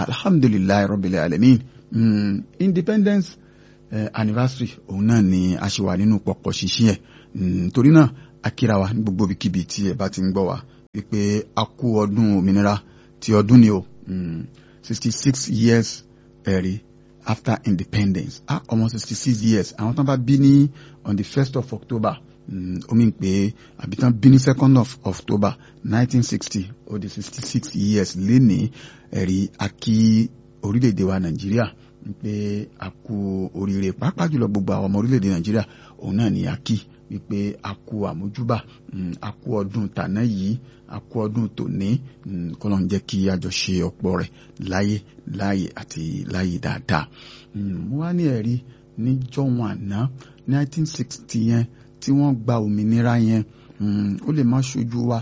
alhamdulilayi rabbil alamin mm, independence uh, anniversary òun náà ni a ṣe wà nínú pọ̀pọ̀ ṣinṣin ẹ̀ torí náà akíra wa ní gbogbo ibikíbi tí ẹ bá ti ń gbọ́ wa wípé a kú ọdún òmìnira ti ọdún ni o sixty six years ẹ̀rí after independence ah ọmọ sixty six years àwọn tán bá bí ní on the first of october omi pé àbí tán bí ní second of october nineteen sixty ó di sixty six years lénìí ẹ̀rí akí orílẹ̀-èdè wa nàìjíríà pé a kú oríire pàápàá jùlọ gbogbo àwọn ọmọ orílẹ̀-èdè nàìjíríà òun náà ni a kí wípé a kú àmójúbà a kú ọdún tàná yìí a kú ọdún tòní kọ́lọ́ ń jẹ́ kí a jọ ṣe ọ̀pọ̀ rẹ̀ láyé láyé àti láyé dáadáa. mo wá ní ẹ̀rí níjọ́ wọn àná 1960 yẹn tí wọ́n gba òmìnira yẹn ó lè má ṣojú wa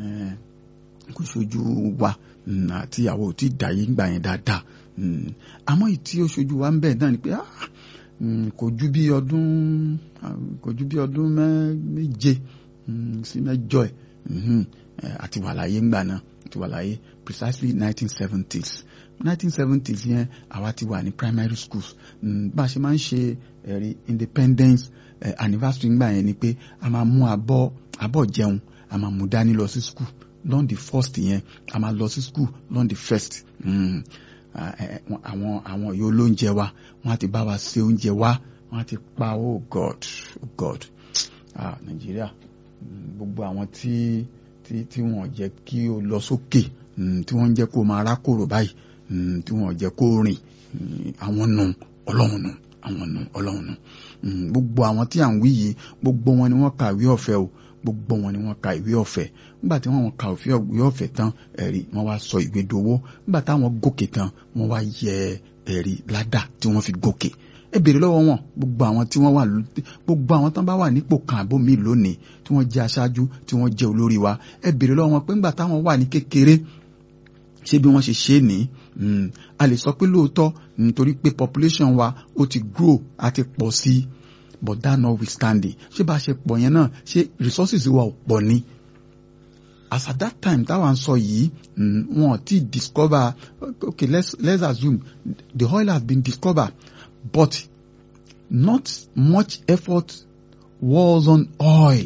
kò ṣojú wa àti àwọn ò tí ì dàyé gbà yẹn dáadáa àmọ́ ìtí ó ṣojú wa ń bẹ̀ náà ni pé kò ju bí ọdún kò ju bí ọdún méje sí mẹ́jọ ẹ̀ àti wà láyé ńgbà náà àti wà láyé precisely nineteen seventies nineteen seventies yẹn àwa ti wà ní primary schools bá a ṣe máa ń ṣe ẹ̀rí independence eh, anniversary ńgbà yẹn ni pé a máa mú abọ́ abọ́ jẹun a máa mú dání lọ sí school lọ́n the first yẹn a máa lọ sí school lọ́n the first. Mm àwọn àwọn yóò lóúnjẹ wa wọn á ti bá wa ṣe oúnjẹ wa wọn á ti pa oh god oh god ah nàìjíríà gbogbo àwọn tí tí tí wọn jẹ́ kí o lọ sókè tí wọn jẹ́ kó o máa rákòrò báyìí tí wọn jẹ́ kó o rìn àwọn nù ọlọ́run nù àwọn nù ọlọ́run nù gbogbo àwọn tí à ń wí yìí gbogbo wọn ni wọ́n kàwé ọ̀fẹ́ o gbogbo wọn ni wọ́n ka ìwé ọ̀fẹ̀ nígbà tí wọ́n ka ìwé ọ̀fẹ̀ tán ẹ̀rí wọ́n wá sọ ìwé dowó nígbà táwọn gòkè tán wọ́n wá yẹ ẹ̀rí ládà tí wọ́n fi gòkè ẹ béèrè lọ́wọ́ wọn gbogbo àwọn tí wọ́n wà gbogbo àwọn tán bá wà nípò kan àbó mi lónìí tí wọ́n jẹ́ aṣáájú tí wọ́n jẹ́ olórí wa ẹ béèrè lọ́wọ́ wọn pé nígbà táwọn wà ní kékeré ṣé bí wọ́n ṣe ṣe é ní a lè sọ pé lóòótọ́ nítorí pé population wa ó ti grow àti pọ̀ sí i but that notwithstanding ṣé bá a ṣe pọ̀ yẹn náà ṣé resources wa ò pọ̀ ni as at that time táwa ń sọ yìí wọn ti discover okay let's let's assume the oil has been discovered but not much effort was on oil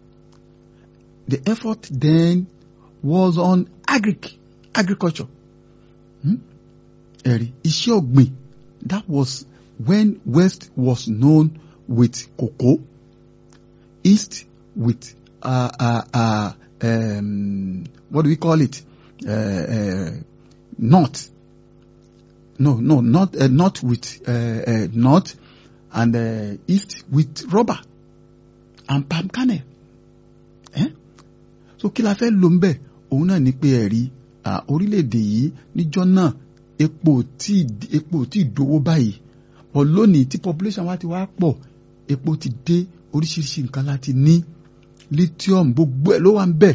the effort then was on agric agriculture ẹ̀rí iṣẹ́ ọ̀gbìn that was when west was known with cocoa, east with uh, uh, uh, um, what do we call it? Uh, uh, north. No, no, not uh, not with uh, uh, north, and uh, east with rubber and palm kernel. Eh? So kí la fẹ́ lò ń bẹ̀ òun náà ni pé ẹ̀rí orílẹ̀-èdè yìí níjọ́ náà epo tí epo tí dowó báyìí ọ̀ lónìí tí population wa ti wá pọ̀ epo ti dé oríṣiríṣi nǹkan láti ní lithium gbogbo ẹ̀ ló wà ń bẹ̀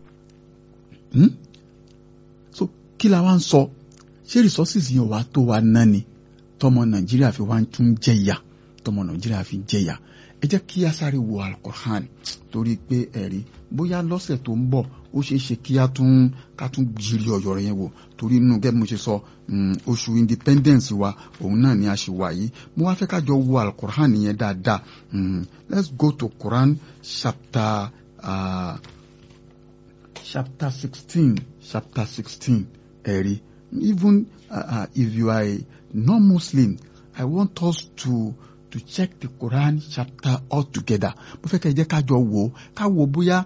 so kí la wá ń sọ ṣé resources yẹn wàá tó wa ná ni tọmọ nàìjíríà fi wá ń tún jẹyà tọmọ nàìjíríà fi jẹyà ẹ jẹ́ kí a sáré wo alukoran torí pé ẹ̀rí bóyá lọ́sẹ̀ tó ń bọ̀ ó ṣeé ṣe kí a tún ká tún jìrì ọ̀yọ̀ rẹ̀ yẹn wò torí inú gẹ́gẹ́ bí mo ṣe sọ oṣù independence wa òun náà ni a ṣe wà yìí mo wá fẹ́ ká jọ wo alukoran yẹn dáadáa let's go to Quran chapter uh, chapter sixteen chapter sixteen ẹ̀rí even uh, uh, if you are a non-Muslim I want us to to check the Quran chapter altogether mo fẹ́ kẹ́ ẹ jẹ́ ká jọ wò ó ká wo bóyá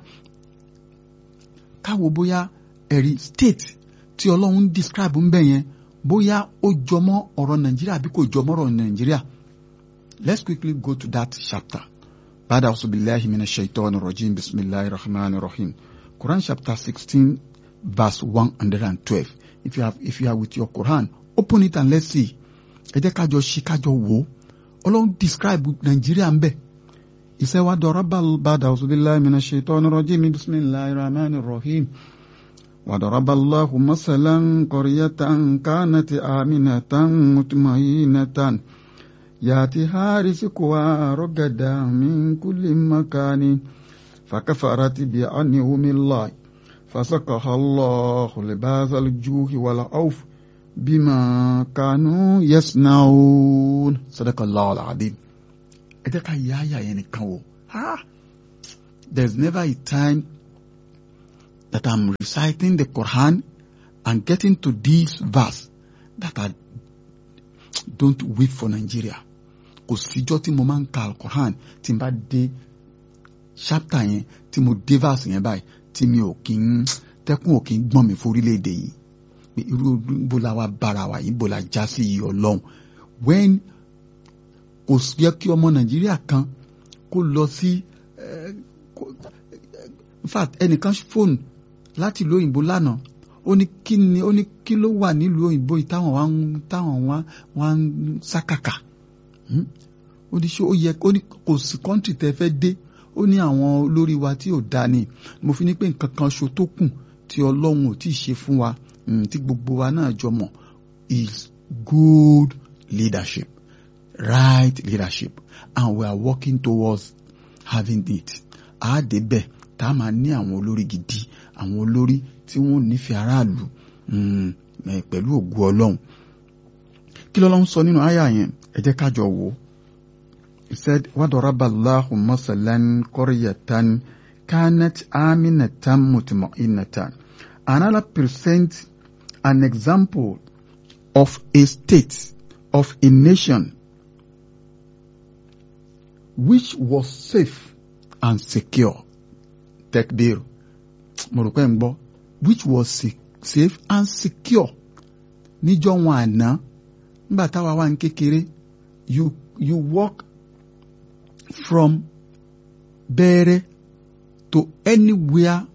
ká wo bóyá ẹ̀rí state tí ọlọ́run describe ń bẹ̀ yẹn bóyá ó jọmọ́ ọ̀rọ̀ nàìjíríà àbí kò jọmọ́ ọ̀rọ̀ nàìjíríà let's quickly go to that chapter bada asubilahi mina shaitan rajim bisimilahi rahman rahim Quran chapter sixteen verse one hundred and twelve if you have if you are with your Quran open it and let's see ẹ jẹ́ ká jọ ṣí ká jọ wò ó ọlọ́run describe nàìjíríà ń bẹ̀ ìṣẹ́wá dọ̀rọ̀bà bàdà ọ̀ṣunbíláì mina ṣètọ́nù rọ́jìmí bisimilahi rahman rahim wàdọ̀rọ̀bà allahu masalan kọ̀ríyàtàn kánàtì àmìnàtàn mutmainatan yàtì hàrísíkùwà rọ́gàdà min kulli makani fakafarati bi anihumillah fasakaha allahu libasa aljuhi wal awf bima kanu yasnaun sadaqallahu al-azim ẹ jẹ́ ká yá àyà yẹn nìkan wò there's never a time that I'm reciting the Quran and getting to this verse that I don't weep for Nigeria kò síjọ́ tí mo máa ń ka al-Quran tí n bá dé chapter yẹn tí mo dé verse yẹn báyìí tí mi ò kí ń tẹ́kùn ò kí ń gbọ́n mi fún orílẹ̀-èdè yìí pé irú bó la wá bára wa yìí bó la já sí yìí ọlọ́run when kò yẹ kí ọmọ nàìjíríà kan kó lọ sí in fact ẹnìkan fóònù láti ìlú òyìnbó lánàá ó ní kí ni ó ní kí ló wà nílùú òyìnbó yìí táwọn wá ń táwọn wá wá ń sákàkà ó ní ṣé ó yẹ ó ní kò sí kọ́ńtì tẹ́ fẹ́ dé ó ní àwọn olórí wa tí ò dáa ni mo fi ní pé nǹkan kan ṣo tó kù tí ọlọ́run ò tí ì ṣe fún wa tí gbogbo wa náà jọ mọ̀ is good leadership right leadership and we are working towards having it a dé bẹ̀ tá a máa ní àwọn olórí gidi àwọn olórí tí wọ́n nífẹ̀ẹ́ aráàlú pẹ̀lú ògo ọlọ́run kí lọ́lọ́run sọ nínú àyà yẹn ẹ jẹ́ ká jọ wò ó he said wadaraba allahu masalan qaryatan kanat aminatan mutma'innatan another present an example of a state of a nation which was safe and secure tekbir mo rò pé ń gbọ́ which was safe and secure níjọ́ wọn àná nígbà táwa wà ní kékeré you you walk from Bẹ̀rẹ̀ to anywhere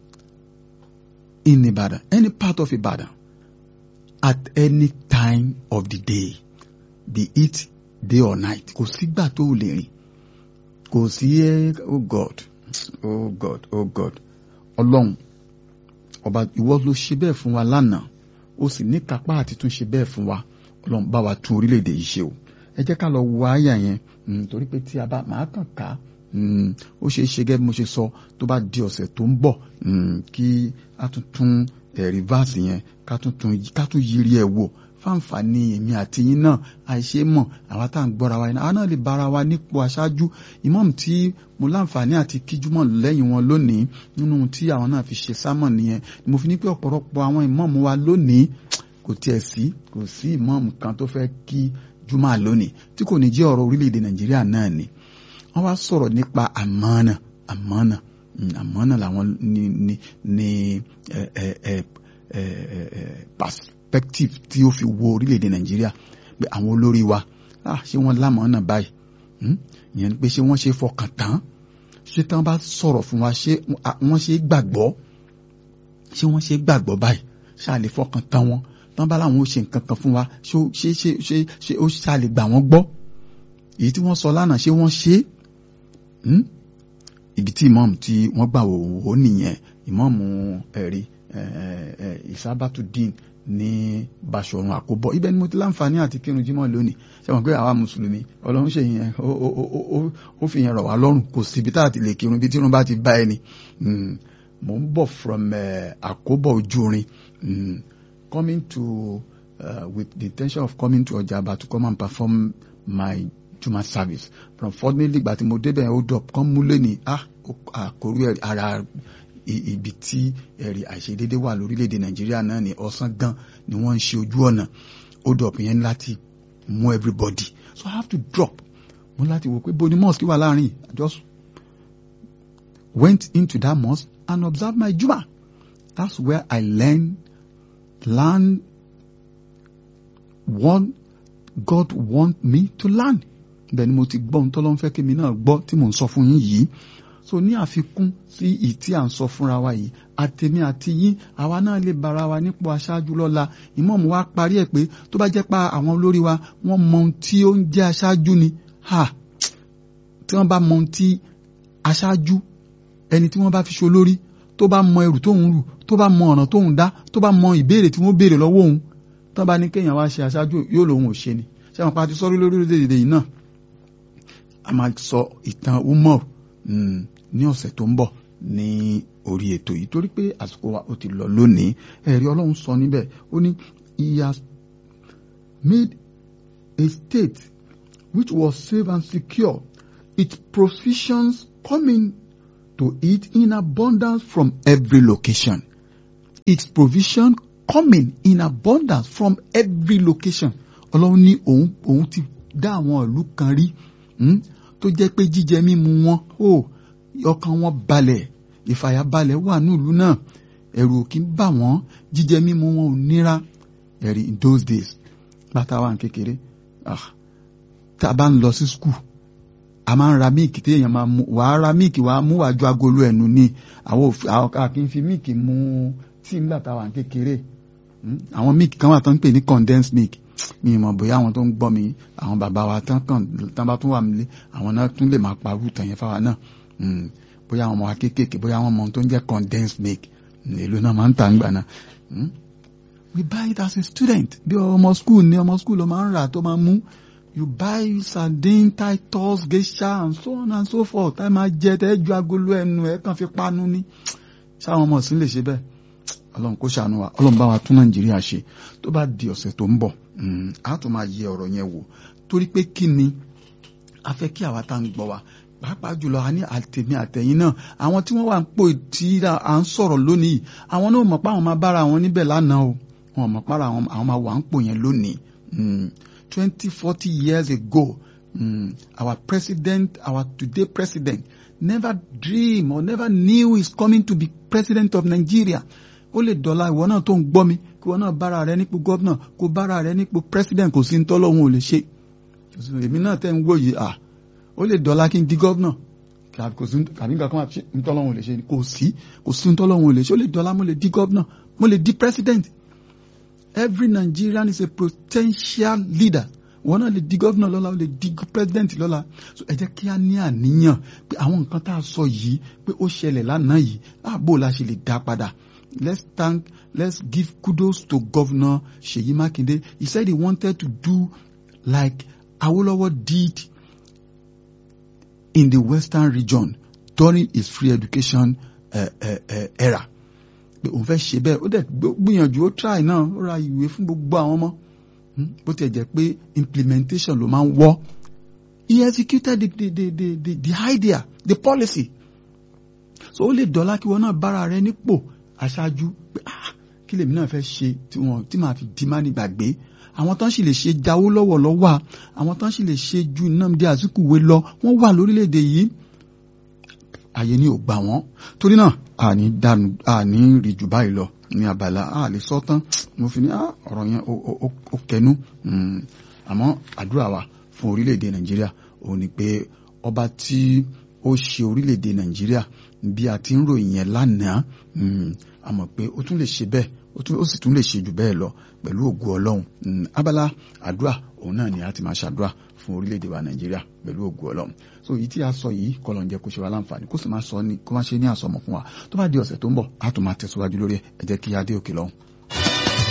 in Ibadan any part of Ibadan at any time of the day be it day or night kò sígbà tó o lè rìn kò sí ẹ oh God oh God oh God ọlọ́run ọba ìwọ ló ṣe bẹ́ẹ̀ fún wa lánàá ó sì ní kápá àti tún ṣe bẹ́ẹ̀ fún wa ọlọ́run bá wa tún orílẹ̀-èdè yìí ṣe o ẹ jẹ́ ká lọ wo àyà yẹn torí pé tí a bá máa kàn ká ó ṣeé ṣe gẹ́gẹ́ bí mo ṣe sọ tó bá di ọ̀sẹ̀ tó ń bọ̀ kí a tún tún rìvásì yẹn ká tún yiri ẹ̀ wò fáǹfààní èmi àti yín náà àìṣe mọ̀ àwa tá à ń gbọ́ra wa yẹn àwa náà lè bára wa nípò aṣáájú ìmọ̀ọ́mù tí mo láǹfààní àti kíjúmọ̀ lẹ́yìn wọn lónìí nínú tí àwọn náà fi ṣe sámọ̀ nìyẹn mo fi ní pé ọ̀pọ̀lọpọ̀ àwọn ìmọ̀ọ́mù wa lónìí kò tiẹ̀ sí kò sí ìmọ̀ọ́mù kan tó fẹ́ kí júmọ̀ lónìí tí kò ní jẹ́ ọ̀rọ̀ orílẹ̀-èdè nàìjíríà náà ni wọ́n wá sọ̀rọ̀ nípa àmánà àmánà àmánà làwọn ní ní ní ẹ ẹ ẹ ẹ ẹ perspective tí ó fi wo orílẹ̀-èdè nàìjíríà pé àwọn olórí wa ah ṣé wọ́n lámọ̀ọ́nà báyìí ìyẹn pé ṣé wọ́n ṣe fọkàn tán ṣé tán bá sọ̀rọ̀ fún wa ṣé wọ́n ṣe gbàgbọ́ ṣé wọ́n ṣe gbàgbọ́ báyìí ṣáà lè fọkàn tán wọn tán bá láwọn ó ṣe nǹkan kan fún wa ṣé ṣé ṣé ṣé ó ṣáà lè gbà wọ́n gbọ́ èyí tí wọ́n sọ lánàá ṣé wọ́n ṣe é ibi tí ìmọ̀ọ́mù tí wọ́n gbà wò ó nìyẹn ìmọ̀ọ́mù ẹ̀rí ìsábàtúdín ní Báṣọ̀run Àkóbọ̀ ibẹ̀ ni mo ti láǹfààní àti kírun jímọ̀ lónìí ṣe mọ̀ pé àwa mùsùlùmí ọlọ́run ṣe yẹn ó fi yẹn rọ̀ wá lọ́rùn kò síbi tá a ti lè kírun bí tírun bá ti bá ẹni mo ń bọ̀ from Àkóbọ̀ Ojúrin coming to uh, with the intention of coming to Ọjà'ba to come and perform my Juma service from fortunately ìgbà tí mo débẹ̀ hold up kán mú lẹ́ni ah àkórí ara ibi tí ẹ̀rí àìṣedédé wà lórílẹ̀‐èdè nàìjíríà náà ní ọ̀sán gan ni wọ́n ń ṣe ojú ọ̀nà hold up yẹn láti mú everybody so I have to drop mo láti wò pé boni mosque wà láàrin I just went into that mosque and observed my Juma that's where I learned learn what God want me to learn bẹ́ẹ̀ ni mo ti gbọ́ ohun tọ́lọ́ ń fẹ́ kí mi náà gbọ́ tí mò ń sọ fún yín yìí so ní àfikún sí ìyí tí à ń sọ fúnra wa yìí àtèmi àti yín àwa náà lè bára wa nípò aṣáájú lọ́la ìmọ̀ọ́mù wa parí ẹ̀ pé tó bá jẹ́ pa àwọn olórí wa wọ́n mọ ohun tí ó ń jẹ́ aṣáájú ni ha tí wọ́n bá mọ ohun tí aṣáájú ẹni tí wọ́n bá fi ṣe olórí tó bá mọ ẹrù tóun rù tó bá mọ ọ̀nà tóun dá tó bá mọ ìbéèrè tí wọ́n béèrè lọ́wọ́ òun tó bá ní kéèyàn wá ṣe aṣáájú yóò lòun ò ṣe ni ṣé wọn pa ti sọ́rí lórí orílẹ̀-èdè yìí náà a máa sọ ìtàn Umar ní ọ̀sẹ̀ tó ń bọ̀ ní orí ètò yìí torí pé àsìkò wa ó ti lọ lónìí ẹ̀rí ọlọ́run sọ níbẹ̀ ó ní he has made a state which was safe and secure, its provisions coming to it in abundance from every location. Its provision coming in abundance from every location. Ọlọ́run ní òun òun ti dá àwọn ìlú kan rí tó jẹ́ pé jíjẹ mímu wọn ó ọkàn wọn balẹ̀ ìfàyàbalẹ̀ wà ní ìlú náà ẹ̀rù ò kí ń bà wọ́n jíjẹ mímu wọn ò níra ẹ̀rí in those days bàtà wà ní kékeré tá a bá ń lọ sí skul a máa ń ra míìkì tí èèyàn máa mú wàá ra míìkì wàá mú wàá ju agolo ẹnu ni àwọn kì í fi míìkì mu tíì nígbà tá a wà ní kékeré àwọn míìkì kan wà tó ń pè ní condensed milk mi ì mọ̀ bóyá àwọn tó ń gbọ́ mi àwọn bàbá wa tán kàn tán bá tún wà nílé àwọn náà tún lè máa parú tàn yẹn fáwa náà bóyá àwọn ọmọ wa kéékèèké bóyá àwọn ọmọ tó ń jẹ́ condensed milk èlò náà máa ń tà ń gbà náà we buy it as a student bí ọmọ school ní ọmọ school ló máa ń rà tó máa mú you buy sardine titus geisha and so on and so forth ẹ máa jẹ tẹ ju agolo ẹnu ẹ kàn fi panu ní sáwọn ọmọ sí lè ṣe bẹ́ẹ̀ ọlọ́run kó ṣàánú wa ọlọ́run bá wa tún nàìjíríà ṣe tó bá di ọ̀sẹ̀ tó ń bọ̀ a tún máa yẹ ọ̀rọ̀ yẹn wò torí pé kí ni a fẹ́ kí àwa tá à ń gbọ́ wa pàápàá jùlọ a ní àtẹ̀mí àtẹ̀yìn náà àwọn tí wọ́n wà ń pò tí à ń sọ̀rọ̀ lónìí àwọn náà mọ̀ pé àwọn máa bára àwọn níbẹ̀ lánàá o wọn mọ̀ pé àwọn máa wà ń pò yẹn lónìí twenty forty years ago mm, our president our today president never dream or never knew he's coming to be president of Nigeria ó lè dọ̀la ìwọ náà tó ń gbọ́ mi kí ìwọ náà bára rẹ nípò gọ́vnà kó bára rẹ nípò president kò sí ń tọ́lọ́hún ò lè ṣe èmi náà tẹ́ ń wò yìí à ó lè dọ̀la kí n di gọ́vnà kò sí kàbí nǹkan kan ń tọ́lọ́hún ò lè ṣe kò sí kò sí ń tọ́lọ́hún ò lè ṣe ó lè dọ̀la mo lè di gọ́vnà mo lè di president every Nigerian is a potential leader wọn náà lè di gọ́vnà lọ́la ó lè di president lọ́la so ẹ jẹ́ kí a ní àníyàn pé àwọn nǹkan tá a sọ yìí pé ó ṣẹlẹ̀ lánàá yìí ààbò la ṣe lè dá padà let's thank let's give kudos to Governor Seyi Makinde he said he wanted to do like Awolowo did in the western region during his free education uh, uh, uh, era pé òun fẹ́ ṣe bẹ́ẹ̀ ó dẹ̀ gbìyànjú ó try náà ó ra ìwé fún gbogbo àwọn ọmọ bó tiẹ̀ jẹ́ pé implementation ló máa ń wọ́ he executed the the the the the, the idea the policy so ó lè dọ́là kí wọn náà bára rẹ nípò aṣáájú pé ah kí lèmi náà fẹ́ ṣe tí wọn tí màá fi di má ní gbàgbé àwọn tán sì lè ṣe jáwó lọ́wọ́ lọ́wọ́ àwọn tán sì lè ṣe ju Nnamdi Azikiwe lọ wọ́n wà lórílẹ̀‐èdè yìí àyè ni ò gbà wọ́n torí náà àní dànù àní rí jù báyìí lọ ní abala a lè sọ tán mo fi ní ọ̀rọ̀ yẹn ó kẹnu àmọ́ àdúrà wa fún orílẹ̀‐èdè Nàìjíríà òun ni pé ọba tí ó ṣe orílẹ̀‐èdè Nàìjíríà bí a ti ń ròyìn yẹn lánàá a mọ̀ pé ó tún lè ṣe bẹ́ẹ̀ ó sì tún lè ṣe jù bẹ́ẹ̀ lọ pẹ̀lú ògo Ọlọ́run abala àdúrà òun náà ni a ti máa ṣàdúrà fún orílẹ̀-èdè wa Nàìjíríà pẹ̀lú ògo Ọlọ́run so èyí tí a sọ yìí kọlọ̀ ń jẹ́ kó ṣe wa láǹfààní kó sì máa sọ ní kó máa ṣe ní àsọmọ̀ fún wa tó bá di ọ̀sẹ̀ tó ń bọ̀ a tún máa tẹ̀síwájú lórí ẹ̀ ẹ jẹ́ kí a dé òkè lọ́hùn.